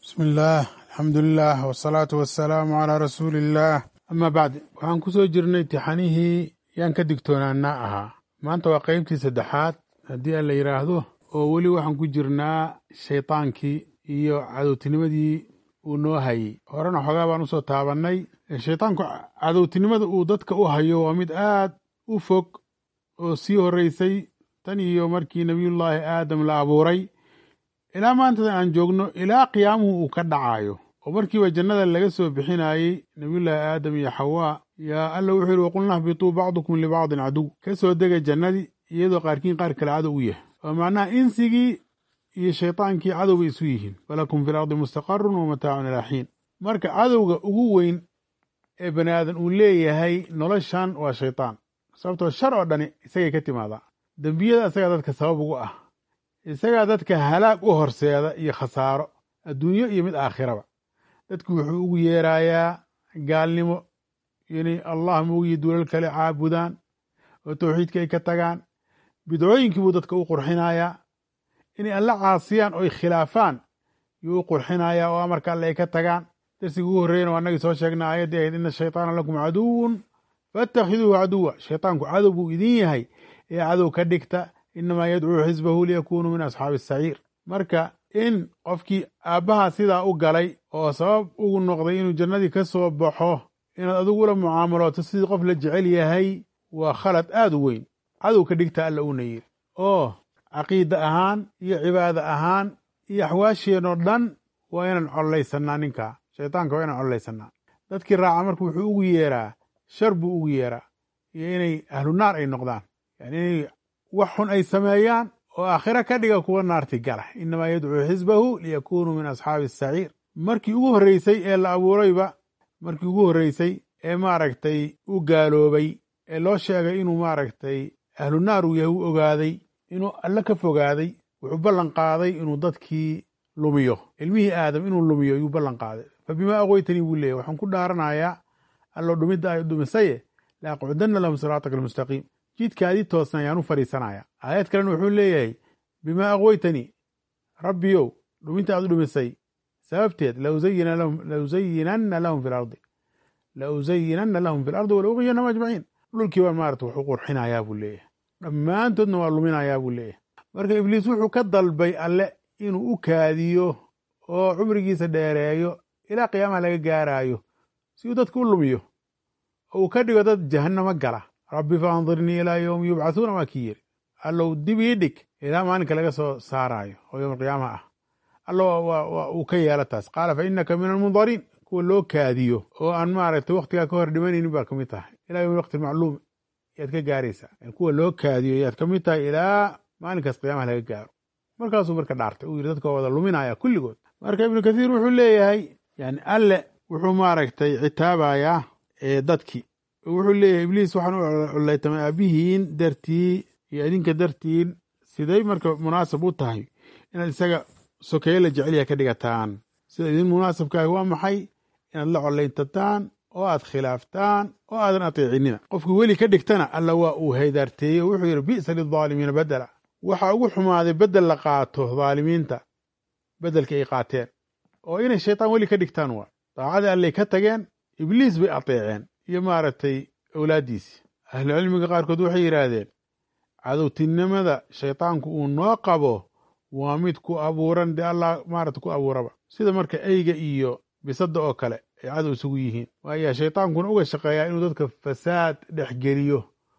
bismi illaah alxamdulilah wasalaatu wasalaamu calaa rasuuli illaah amaa bacd waxaan ku soo jirnay tixanihii yaan ka digtoonaanaa ahaa maanta waa qeybtii saddexaad haddii aan la yidhaahdo oo weli waxaan ku jirnaa shaydaankii iyo cadowtinimadii uu noo hayey horena xoogaa baan usoo taabannay shaydaanku cadowtinimada uu dadka u hayo waa mid aad u fog oo sii horreysay tan iyo markii nebiyullaahi aadam la abuuray ilaa maantada aan joogno ilaa qiyaamuhu uu ka dhacayo oo markiiba jannada laga soo bixinayey nebiyullaahi aadam iyo xawaa yaa alla wuxuu yidhi waqulna hbituu bacdukum libacdin caduw ka soo dega jannadii iyadoo qaarkiin qaar kale cadow u yahay oo macnaha insigii iyo shaydaankii cadow bay isu yihiin walakum fi lardi mustaqarun wa mataacun ilaa xiin marka cadowga ugu weyn ee bani aadan uu leeyahay noloshan waa shaydaan sababtoo shar oo dhani isagay ka timaadaa dembiyada isagaa dadka sabab ugu ah isagaa dadka halaag u horseeda iyo khasaaro adduunyo iyo mid aakhiraba dadku wuxuu ugu yeerayaa gaalnimo inay allah moogiyo duulal kale caabudaan oo tawxiidka ay ka tagaan bidcooyinkii buu dadka u qurxinayaa inay alla caasiyaan oo ay khilaafaan yuu u qurxinayaa oo amarka alle ay ka tagaan darsigii ugu horreeyana waa annagii soo sheegnay aayaddii ahayd ina shaytaana lakum caduwun faattakhiduuhu caduwa shaytaanku cadow buu idin yahay ee cadow ka dhigta inamaa yadcuu xisbahu liyakunuu min asxaabi asaciir marka in qofkii aabbaha sidaa u galay oo sabab ugu noqday inuu jannadii ka soo baxo inaad adigula mucaamalooto sidii qof la jecel yahay waa khalad aad u weyn cadow ka dhigta alla uuna yidhi oo caqiida ahaan iyo cibaada ahaan iyo axwaasheenoo dhan waa inaan collaysanaa ninkaa shaytaanka waa inaan collaysanaa dadkii raaca marka wuxuu ugu yeeraa shar buu ugu yeeraa iyo inay ahlu naar ay noqdaan yani inay wax xun ay sameeyaan oo aakhiro ka dhiga kuwa naarti gala inamaa yadcuu xisbahu liyakunuu min asxaabi asaciir markii ugu horreysay ee la abuurayba markii ugu horreysay ee maaragtay u gaaloobay ee loo sheegay inuu maaragtay ahlu naar uu yahay u ogaaday inuu alle ka fogaaday wuxuu ballan qaaday inuu dadkii lumiyo ilmihii aadam inuu lumiyo ayuu ballan qaaday fa bimaa aqweytanii buu leeyahy waxaan ku dhaaranayaa allo dhumidda ay dhumisaye la aqcudanna lahum siraataka almustaqiim jidkaadii toosna ayaan u fadhiisanaya aayad kalena wuxuu leeyahay bimaa aqweytanii rabbiyow dhuminta aad u dhumisay sababteed lausayinanna lahum fi lardi lausayinanna lahum fi lardi walauqiyanahum ajmaciin dhulkii baan maarata wax u qurxinayaa buu leeyahay dhammaantoodna waa luminayaa buu leeyahay marka ibliis wuxuu ka dalbay alle inuu u kaadiyo oo cumrigiisa dheereeyo ilaa qiyaamaha laga gaaraayo si uu dadka u lumiyo oo uu ka dhigo dad jahannamo gala rabbi fa andirnii ilaa yowmi yubcathuuna waa kii yiri allow dib ii dhig ilaa maalinka laga soo saaraayo oo yowma qiyaamaha ah allo uu ka yeela taas qaala fa innaka min almundariin kuwa loo kaadiyo oo aan maaragtay wakhtigaa ka hor dhimanaynin baa ka mid tahay ilaa yowmi waqti macluum yaad ka gaaraysaa kuwa loo kaadiyo yaad ka mid tahay ilaa maalinkaas qiyaamaha laga gaaro markaasuu marka dhaartay uu yidhi dadka waa wada luminaya kulligood marka ibnu kathiir wuxuu leeyahay yani alle wuxuu maaragtay citaabayaa dadkii wuxuu leeyahay ibliis waxaan u collaytamay aabihiin dartii iyo idinka dartiin siday marka munaasab u tahay inaad isaga sokeeye la jecelyaha ka dhigataan sida idin munaasabkaahi waa maxay inaad la collayntataan oo aad khilaaftaan oo aadan ateecinina qofkii weli ka dhigtana alla waa uu haydaarteeyey oo wuxuu yidhi bi'sa lidaalimiina bedela waxaa ugu xumaaday bedel la qaato dhaalimiinta bedelka ay qaateen oo inay shaytaan weli ka dhigtaan waa daacadii allay ka tageen ibliis bay ateeceen iyo maaragtay awlaaddiisii ahlucilmiga qaarkood waxay yidhaahdeen cadowtinimada shaytaanku uu noo qabo waa mid ku abuuran dee allah maarata ku abuuraba sida marka eyga iyo bisadda oo kale ay cadow isugu yihiin waayaa shaytaankuna uga shaqeeyaa inuu dadka fasaad dhexgeliyo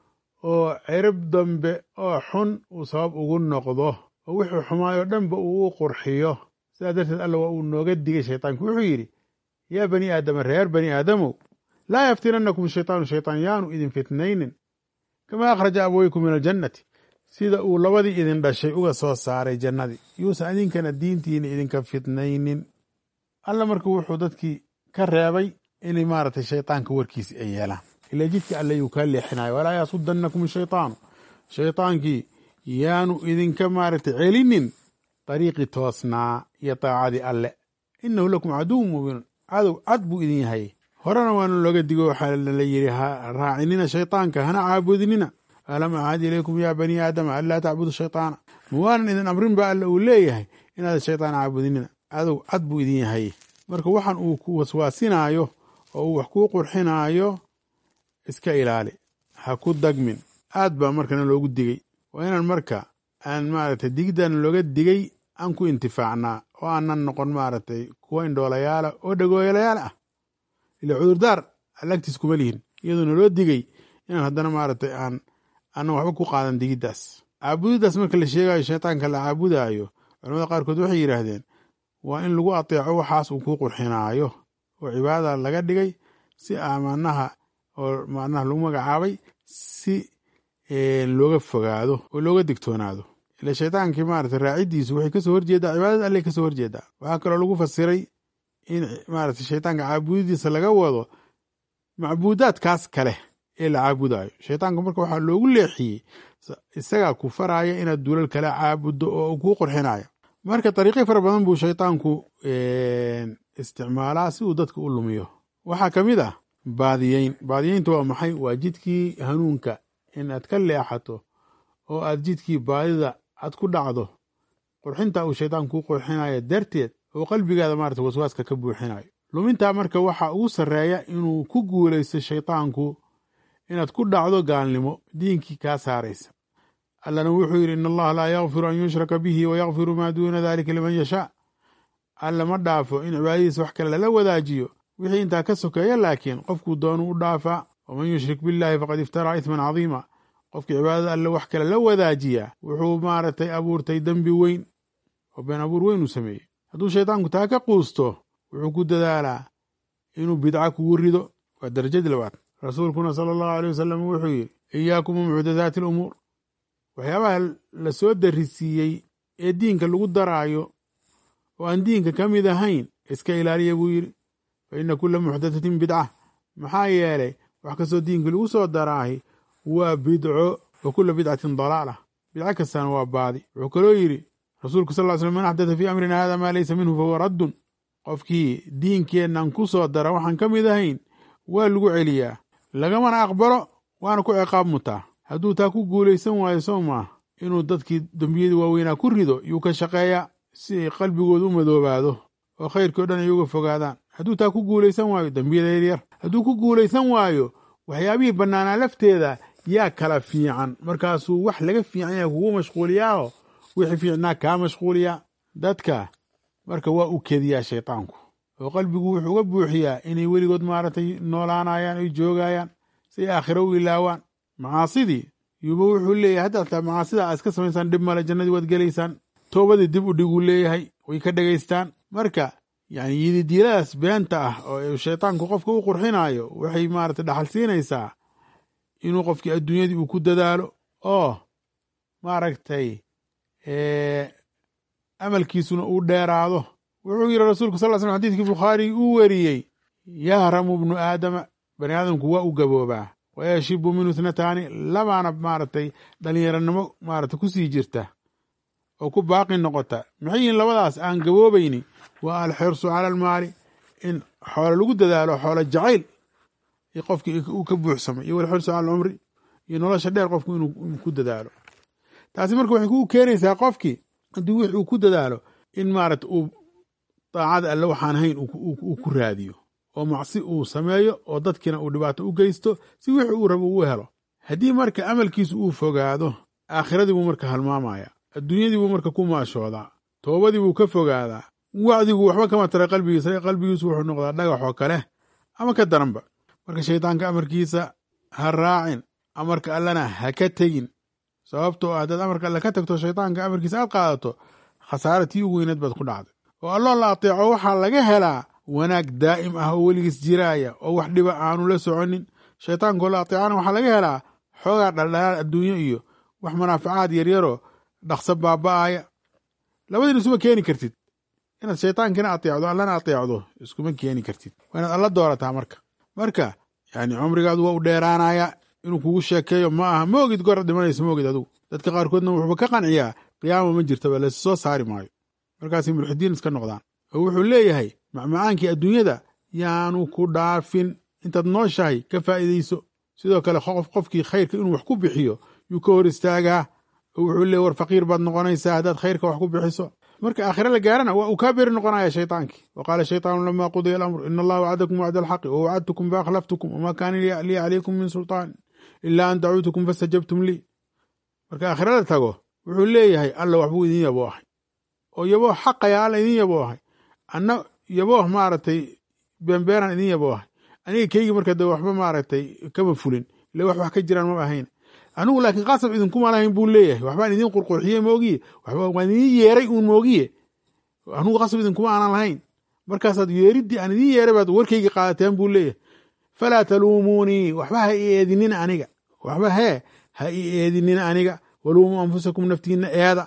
oo cirib dambe oo xun uu sabab ugu noqdo oo wixii xumaayoo dhanba uu u qurxiyo sidaa darteed alla waa uu nooga digay shaytaanku wuxuu yidhi yaa bani aadama reer bani aadamow laa yaftinannakum shaytaanu shaytaan yaanu idin fitnaynin kamaa akhraja abaweykum min aljannati sida uu labadii idin dhashay uga soo saaray jannadii yuusan idinkana diintiina idinka fitnaynin alla marka wuxuu dadkii ka reebay inay maaragtay shaytaanka warkiisi ay yeelaan ila jidka alle yuu kaa leexinayo walaa yasudannakum shaytaanu shaytaankii yaanu idinka maaragtay celinin dariiqii toosnaa iyo daacadii alle innahu lakum caduwun mubiinun cadow cad buu idin yahay horena waana looga digo waxaa la yidhi ha raacinina shaytaanka hana caabudinina alam acad ilaykum yaa bani aadama anlaa tacbudu shaytaana ma waanan idin amrin ba alla uu leeyahay inaadan shaytaan caabudinina cadow cad buu idin yahay marka waxaan uu ku waswaasinaayo oo uu wax kuu qurxinaayo iska ilaali ha ku dagmin aad baa markana loogu digay waa inaan marka aan maaragtay digiddan looga digay aan ku intifaacnaa oo aanan noqon maaragtay kuwa indhoolayaala oo dhagooyalayaal ah ila cudurdaar allagtiis kuma lihin iyadoona loo digay inaan haddana maaragtay aan aanan waxba ku qaadan digiddaas caabudiddaas marka la sheegayo shaytaanka la caabudaayo culamada qaarkood waxay yidhaahdeen waa in lagu ateeco waxaas uu kuu qurxinaayo oo cibaadada laga dhigay si amanaha oo macnaha lagu magacaabay si looga fogaado oo looga digtoonaado ila shaytaankii maarata raaciddiisu waxay kasoo horjeedaa cibaadada alleh kasoo horjeedaa waxaa kaloo lagu fasiray in maarata shaytaanka caabudidiisa laga wado macbuudaadkaas kale ee la caabudayo shaytaanka marka waxaa loogu leexiyey isagaa ku faraya inaad dulal kale caabuddo oo kuu qurxinayo marka dariiqyo fara badan buu shaytaanku isticmaalaa si uu dadka u lumiyo waxaa ka mid ah baadiyeyn baadiyeynta waa maxay waa jidkii hanuunka in aad ka leexato oo aad jidkii baadida aad ku dhacdo qurxinta uu shaytaan kuu qurxinayo darteed oo qalbigaada maarata waswaaska ka buuxinayo lumintaa marka waxaa ugu sarreeya inuu ku guulaysto shaytaanku inaad ku dhacdo gaalnimo diinkii kaa saaraysa allana wuxuu yidhi in allaha laa yakfiru an yushraka bihi wa yakfiru maa duuna dalika liman yashaa alla ma dhaafo in cibaadadiisa wax kale lala wadaajiyo wixii intaa ka sokeeya laakiin qofkuu doonu u dhaafaa waman yushrik billahi faqad iftaraa isman cadiima qofkii cibaadada alle wax kale la wadaajiyaa wuxuu maaragtay abuurtay dembi weyn oo been abuur weyn uu sameeyey hadduu shaytaanku taa ka quusto wuxuu ku dadaalaa inuu bidca kugu rido waa darajadii labaad rasuulkuna sala allahu aleyh wasalam wuxuu yidhi iyaakum mucdadaati alumuur waxyaabaha la soo darisiiyey ee diinka lagu daraayo oo aan diinka ka mid ahayn iska ilaaliya buu yidhi fa inna kulla muxdatatin bidca maxaa yeelay wax kastoo diinka lagu soo daraahi waa bidco wa kulla bidcatin dalaalah bidco kastana waa baadi wuxuu kaloo yidhi rasuulku sal ly slam man axdata fii amrina hada maa laysa minhu fahuwa raddun qofkii diinkeennan ku soo dara waxaan ka mid ahayn waa lagu celiyaa lagamana aqbalo waana ku ciqaab mutaa hadduu taa ku guulaysan waayo soo maah inuu dadkii dembiyadii waaweynaa ku rido yuu ka shaqeeyaa si ay qalbigooda u madoobaado oo khayrkii o dhan ay uga fogaadaan hadduu taa ku guulaysan waayo dembiyada yaryar hadduu ku guulaysan waayo waxyaabihii bannaanaa lafteeda yaa kala fiican markaasuu wax laga fiican yahay kugu mashquuliyaaho wixii fiicnaa kaa mashquuliyaa dadka marka waa u kediyaa shaytaanku oo qalbigu wuxuu uga buuxiyaa inay weligood maaragtay noolaanayaan ay joogayaan si ay aakhiro u ilaawaan macaasidii yuuba wuxuu leeyahay hadda ataa macaasida aa iska samaysaan dhib male jannadii waad gelaysaan toobadii dib u dhiguu leeyahay way ka dhegaystaan marka yani yididiiladaas beenta ah oo shaytaanku qofka u qurxinaayo waxay maarata dhaxal siinaysaa inuu qofkii adduunyadii uu ku dadaalo oo maaragtay amalkiisuna uu dheeraado wuxuu yidhi rasuulku sal slam xadidkii bukhaari uu weriyey yahramu bnu aadama bani aadamku waa u gaboobaa wayashibu minhu ithnataani labaana maaragtay dhalinyaranimo maarata kusii jirta oo ku baaqi noqota maxay yihiin labadaas aan gaboobayni waa alxirsu cala almaali in xoolo lagu dadaalo xoolo jacayl iyo qofkii uu ka buuxsamay iyo walxirsu cala alcumri iyo nolosha dheer qofku inuu ku dadaalo taasi marka waxay ku keenaysaa qofkii haddii wix uu ku dadaalo in maarata uu daacada alle waxaan hayn uu ku raadiyo oo macsi uu sameeyo oo dadkiina uu dhibaato u geysto si wixii uu rabo uu helo haddii marka amalkiisu uu fogaado aakhiradii buu marka halmaamaya adduunyadii buu marka ku maashoodaa toobadii buu ka fogaadaa wacdigu waxba kama taray qalbigiisa qalbigiisu wuxuu noqdaa dhagaxoo kale ama ka daranba marka shaydaanka amarkiisa ha raacin amarka allana ha ka tegin sababtoo ah haddaad amarka alle ka tagto shaydaanka amarkiisa aad qaadato khasaara tii ugu weyneed baad ku dhacday oo alloo la ateeco waxaa laga helaa wanaag daa'im ah oo weligiis jiraaya oo wax dhiba aanu la soconin shaytaankoo la ateecana waxaa laga helaa xoogaa dhaldhalaal adduunyo iyo wax manaafacaad yaryaroo dhaqso baaba'aya labadiina isuma keeni kartid inaad shaytaankina ateecdo allana ateecdo iskuma keeni kartid waa inaad alla doorataa marka marka yani cumrigaadu waa u dheeraanaya inuu kugu sheekeeyo ma aha ma ogid goraad dhimanaysa ma ogid adugu dadka qaarkoodna wuxuuba ka qanciyaa qiyaama ma jirtaba laysu soo saari maayo markaasay mulxidiin iska noqdaan oo wuxuu leeyahay macmacaankii adduunyada yaanu ku dhaafin intaad nooshahay ka faa'iidayso sidoo kale qof qofkii khayrka inuu wax ku bixiyo yuu ka hor istaagaa oo wuxuu leeyahy war faqiir baad noqonaysaa haddaad khayrka wax ku bixiso marka aakhire la gaarana waa uu kaa beri noqonaya shaytaankii wa qaala shaytaanu lama qudiya alamru ina allaha wacdakum wacda alxaqi wa wacadtukum faakhlaftukum wama kaana lii calaykum min sultaan ila an dacuutukum fastajabtum lii marka aakhire la tago wuxuu leeyahay alla waxbuu idin yaboo ahay oo yabooh xaqaya alla idin yaboo ahay anna yabooh maaragtay beenbeeraan idin yaboo ahay aniga keygii marka de waxba maaragtay kama fulin ila wax wax ka jiraan ma ahayn anigu laakiin qasab idinkuma lahayn buu leeyahay waxbaan idin qurqurxiyey moogiye waxba waan idin yeeray uun moogiye anigu qasab idinkuma aanan lahayn markaasaad yeeriddii aan idin yeeray baad warkaygi qaadateen buu leeyahay falaa taluumuunii waxba ha i eedinina aniga waxba hee ha i eedinina aniga waluumuu anfusakum naftiina eeda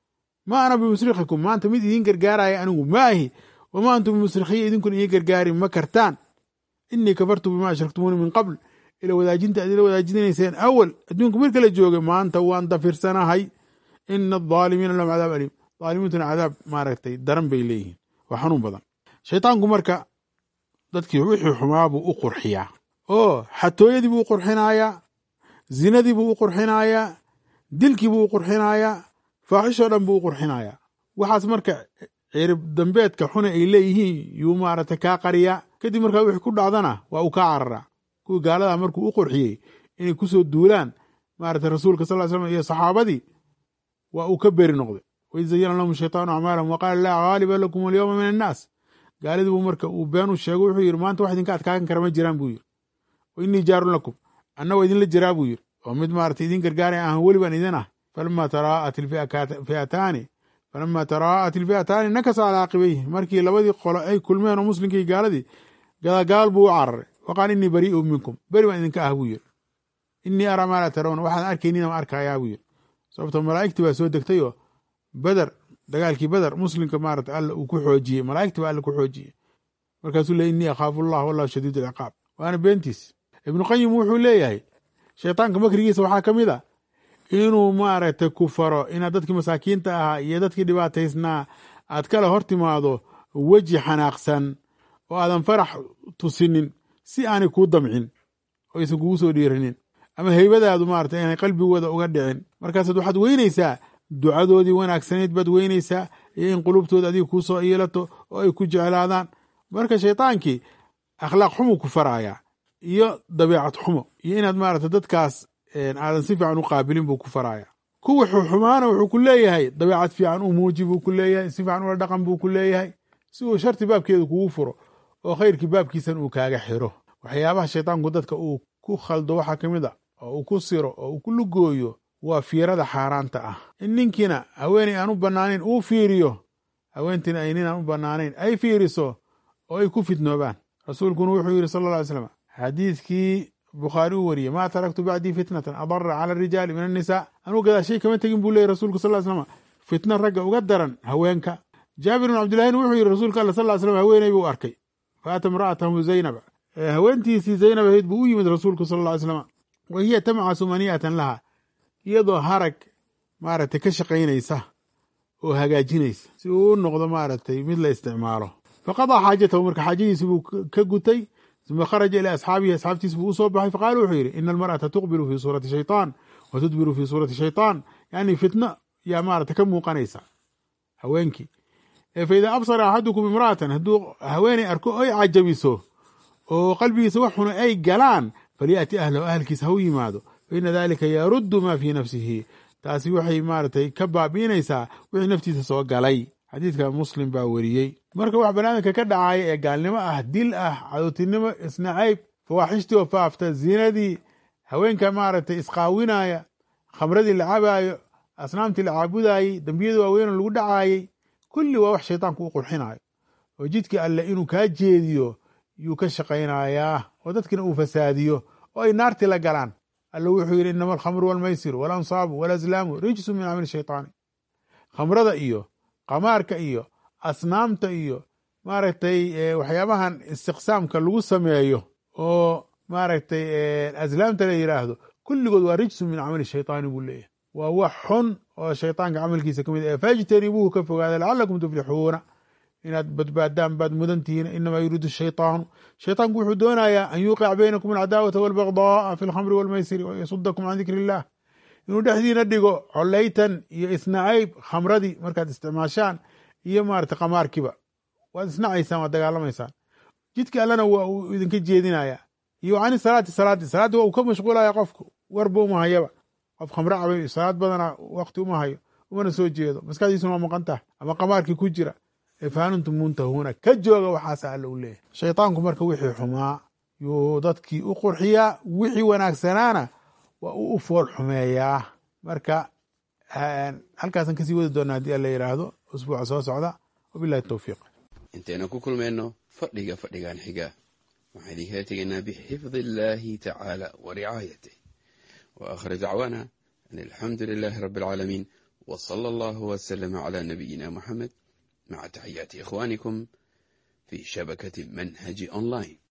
ma ana bimusrikikum maanta mid idiin gargaaraya anigu ma ahi wamaa antum bimusrikhiya idinkuna ii gargaari ma kartaan inii kafartu bima ashraktumuuni min qabl ila wadaajinta ad ila wadaajinayseen awal adduunka mar kala joogay maanta waan dafirsanahay ina adaalimiina lahum cadaab aliim daalimiintuna cadaab maaragtay daran bay leeyihiin waa xanuun badan shaytaanku marka dadkii wixii xumaa buu u qurxiyaa oo xatooyadii buu u qurxinayaa zinadii buu u qurxinayaa dilkii buu u qurxinayaa faaxishoo dhan buu u qurxinayaa waxaas marka cirib dambeedka xune ay leeyihiin yuu maaragtay kaa qariyaa kadib markaa wixii ku dhacdana waa uu kaa cararaa kuwii gaaladaa markuu u qurxiyey inay kusoo duulaan maaragtay rasuulka sal ly slam iyo saxaabadii waa uu ka beri noqday waid zayana lahum shaytaanu acmaalahum waqaala laa gaaliba lakum alyowma min annaas gaaladii buu marka uu been u sheego wuxuu yidhi maanta wax idinka adkaakan kara ma jiraan buu yidhi wa innii jaarun lakum anna waa idinla jiraa buu yidhi oo mid maaragtay idin gargaaraya ahan weli baan idin ah falama taraa'at ilfi'ataani falama taraa'at ilfi'ataani nakasa calaa caqibayhi markii labadii qolo ay kulmeen oo muslimkii gaaladii gadagaal buu u cararay waqaal innii barii'un minkum beri baan idinka ah buu yidhi innii araa maa laa tarawna waxaan arkaynina ma arkayaa buu yidhi sababto malaa'igtii baa soo degtay oo beder dagaalkii beder muslimka maarata alla uu ku xoojiyey malaa'igtii baa alla ku xoojiyey markaasuu leey innii akhaafu allah wallahu shadiid alciqaab waana beentiis ibnu qayim wuxuu leeyahay shaytaanka makrigiisa waxaa ka mid a inuu maaragtay ku faro inaad dadkii masaakiinta ahaa iyo dadkii dhibaataysnaa aad kala hor timaado weji xanaaqsan oo aadan farax tusinin si aanay kuu damcin oo aysan kugu soo dhiiranin ama heybadaadu maarata inay qalbigooda uga dhicin markaasaad waxaad weynaysaa ducadoodii wanaagsanayd baad weynaysaa iyo in qulubtooda adiga kuu soo iilato oo ay ku jeclaadaan marka shaydaankii akhlaaq xumuu ku farayaa iyo dabeecad xumo iyo inaad maarata dadkaas aadan si fiican u qaabilin buu ku faraya kuwa xumaana wuxuu ku leeyahay dabeecad fiican u muuji buu ku leeyahay si fiican ula dhaqan buu ku leeyahay si uu sharti baabkeedu kugu furo oo khayrkii baabkiisan uu kaaga xiro waxyaabaha shaytaanku dadka uu ku khaldo waxaa ka mid a oo uu ku siro oo uu ku lugooyo waa fiirada xaaraanta ah in ninkiina haweeney aan u bannaanayn uu fiiriyo haweentiina ay nin aan u bannaanayn ay fiiriso oo ay ku fitnoobaan rasuulkuna wuxuu yidhi sala alla alay slam xadiidkii bukhaari uu wariyey maa taraktu bacdii fitnatan adara cala arijaali min annisaa anuu gadaashay kama tegin buu leeyay rasuulku sal slam fitna ragga uga daran haweenka jaabir bin cabdillahina wuxuu yidhi rasuulka alla sal slam haweeney buu arkay faata imra'atahu zaynaba haweentiisii zaynab ahayd buu u yimid rasuulku sal alla ly slam wa hiya tamcasu maniyatan laha iyadoo harag maaragtay ka shaqaynaysa oo hagaajinaysa si uu u noqdo maaragtay mid la isticmaalo faqadaa xaajatahu marka xaajadiisi buu ka gutay uma kharaja ilaa asxaabihi asxaabtiis buu u soo baxay faqaala wuxuu yidhi ina almar'ata tuqbilu fii suurati shaytaan wa tudbiru fii suurati shaytaan yani fitno yaa maarata ka muuqanaysa haweenkii fa idaa absara axadukum imra'atan hadduu haweeney arko ay cajabiso oo qalbigiisa wax xuna ay galaan falya'ti ahlahu ahalkiisa ha u yimaado faina dalika yaruddu maa fii nafsihi taasi waxay maaratay ka baabi'inaysaa wixii naftiisa soo galay xadiidka muslim baa weriyey marka wax banaadamka ka dhacaya ee gaalnimo ah dil ah cadowtinimo isnacayb fawaaxishtii oo faafta zinadii haweenka maaragtay isqaawinaya khamradii la cabaayo asnaamtii la caabudayey dembiyada waaweynoo lagu dhacaayey kulli waa wax shaytaanku u qurxinayo oo jidkii alle inuu kaa jeediyo yuu ka shaqaynayaa oo dadkina uu fasaadiyo oo ay naartii la galaan alle wuxuu yidhi inama alkhamru walmaysiru walansaabu walazlaamu rijsu min camali shaytaani khamrada iyo qamaarka iyo asnaamta iyo maaragtay waxyaabahan istiqsaamka lagu sameeyo oo maaragtay aslaamta la yidhaahdo kulligood waa rijsu min camali shaytaani buu leeyahay waa wax xun oo shaytaanka camalkiisa ka mid ah fajtanibuuhu ka fogaada lacalakum tuflixuuna inaad badbaadaan baad mudantihiin inamaa yuriidu shaytaanu shaytaanku wuxuu doonayaa an yuuqic baynakum alcadaawata walbagdaaa fi alkhamri walmaysiri wayasudakum can dikri illah inuu dhexdiina dhigo collaytan iyo isnacayb khamradii markaad isticmaashaan iyo maarata qamaarkiiba waad isnacaysaan waad dagaalamaysaan jidka allana waa uu idinka jeedinaya iyo cani salaati salaadii salaaddii waa uu ka mashquulaya qofku warba uma hayaba qof khamre cabay salaad badana wakti uma hayo umana soo jeedo maskaxdiisuna waa maqan tahay ama qamaarkii ku jira faanuntum muntahuuna ka jooga waxaasa alla u leeyahy shaytaanku marka wixii xumaa yuu dadkii u qurxiyaa wixii wanaagsanaana waa uu u fool xumeeyaa marka halkaasaan kasii wadi doonaa haddii alla yidhaahdo usbuuca soo socda wabilahi towfiiq intaynu ku kulmayno fadhiga fadhigan xiga waxaan idinkala tegaynaa bixifdi illaahi tacaala wa ricaayatih wa aakhir dacwaana an alxamdu lilaahi rabbi alcaalamiin w sala allahu waslama cala nabiyina muxamed maca taxiyaati ikhwaanikum fi shabakati manhaji online